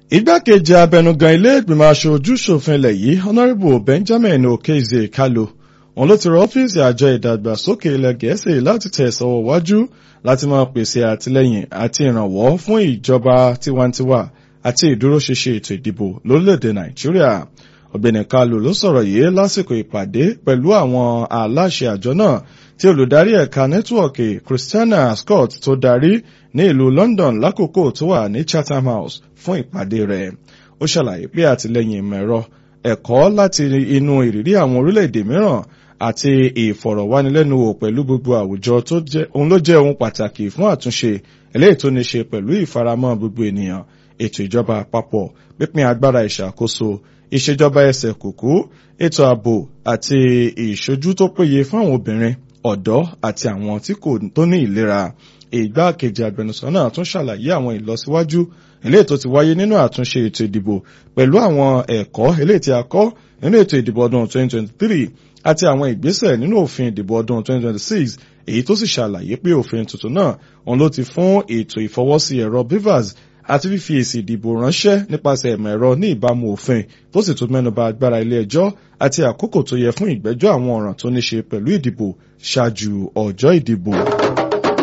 igbákejì abẹnugan ilé ìgbìmọ̀ aṣojú ṣòfin ilẹ̀ yìí honourable benjamin okezie kalu òun ló ti rọ ọ́fíìsì àjọ ìdàgbàsókè ilẹ̀ gẹ̀ẹ́sì láti tẹ̀ sọ́wọ́ wájú láti máa pèsè àtìlẹ́yìn àti ìrànwọ́ fún ìjọba tiwantiwa àti ìdúróṣinṣin ètò ìdìbò lórílẹ̀‐èdè nàìjíríà ọ̀gbẹ́ni kalu ló sọ̀rọ̀ yìí lásìkò ìpàdé pẹ̀lú àwọn aláṣẹ àjọ náà tí olùdarí ẹ̀ka nẹ́tíwọ̀kì christiana scott tó darí ní ìlú london lákòókò tó wà ní chatham house fún ìpàdé rẹ̀ ó ṣàlàyé pé àtìlẹ́yìn ìmọ̀ ẹ̀rọ ẹ̀kọ́ láti inú ìrírí àwọn orílẹ̀-èdè mìíràn àti ìfọ̀rọ̀wánilẹ́nuwò pẹ̀lú gbogbo àwùjọ tó jẹ́ òun ló jẹ́ ohun pàtàkì fún àtúnṣe eléyìí tó ní ṣe pẹ̀lú ìfaramọ́ gbogbo ènìyàn ètò ìjọba àpapọ̀ pípín agbára ìṣàkóso ìṣèjọba ẹsẹ̀ kùkú ètò ààbò àti ìṣojú tó péye fún àwọn obìnrin ọ̀dọ́ àti àwọn tí kò tó ní ìlera ìgbákejì agbẹnusọ náà tún ṣàlàyé àwọn ìlọsíwájú eléyìí tó ti wáyé nínú àtúnṣe ètò ìdìbò pẹ̀lú àwọn ẹ̀kọ́ eléyìí tí a kọ́ nínú ètò ìdìbò ọdún 2023 àti àwọn ìgbésẹ̀ nínú òfin ìdìbò ọdún 2026 èyí tó sì ṣàlàyé pé òfin tuntun náà òun ló ti fún ètò ìfọwọ́sí ẹ̀rọ bivas àti fífi èsì ìdìbò ránṣẹ́ nípasẹ̀ ẹ̀mọ̀ ẹ̀rọ ní ìbámu òfin tó sì tún mẹ́nuba agbára ilé ẹjọ́ àti àkókò tó yẹ fún ìgbẹ́jọ́ àwọn ọ̀ràn tó ní ṣe pẹ̀lú ìdìbò ṣáájú ọjọ́ ìdìbò.